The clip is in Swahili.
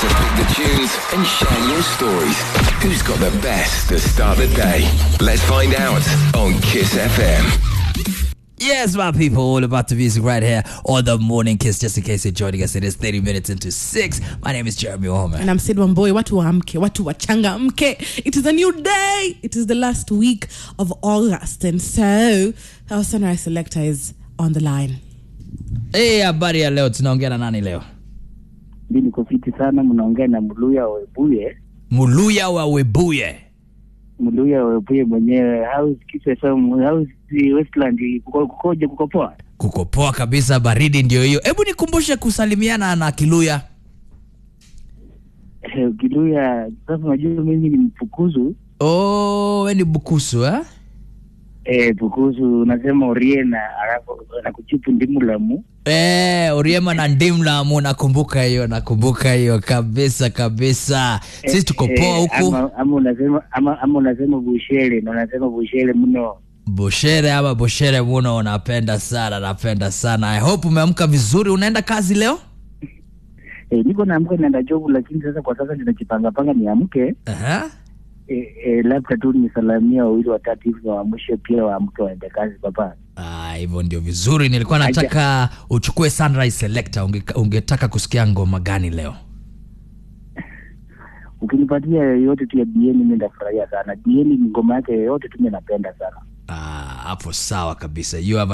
to pick the tunes and share your stories. Who's got the best to start the day? Let's find out on Kiss FM. Yes, my people, all about the music right here on the Morning Kiss. Just in case you're joining us, it is 30 minutes into 6. My name is Jeremy Homer. and I'm Sid Wamboi, watu waamke, watu wachangamke. It is a new day. It is the last week of August. And so, our sunrise selector is on the line. Hey, habari ya leo, tunaongea na nani leo? mi niko fiti sana mnaongea na mluya webuye Muluya wa Webuye. mluya webuye mwenyewe house kisesam house westland kuko- kukoje kuko poa Kuko poa kabisa, baridi ndio hiyo. Hebu nikumbushe kusalimiana na Kiluya. Eh, kiluya sasa unajua mimi ni mpukuzu Oh, we ni Bukusu eh? eh, pukuzu unasema oriena alafu nakuchipu ndimulamu Eh, Oriema na Ndimlamu, nakumbuka hiyo, nakumbuka hiyo kabisa kabisa. Sisi tuko poa huku. ama, ama unasema ama, ama unasema bushele na unasema bushele mno Boshere ama Boshere muno, napenda sana, napenda sana. I hope umeamka vizuri. Unaenda kazi leo? eh, niko naamka naenda jobu lakini sasa kwa sasa ninajipangapanga niamke Aha. eh, eh, labda tu nisalamia wawili watatu hivi waamshe pia waamke waende kazi papa Ah, hivyo ndio vizuri. Nilikuwa nataka uchukue Sunrise Selector. Unge, ungetaka kusikia ngoma gani leo? ukinipatia yoyote tu ya bieni mi ndafurahia sana bieni ngoma yake yoyote tu mi napenda sana Ah, hapo sawa kabisa. You have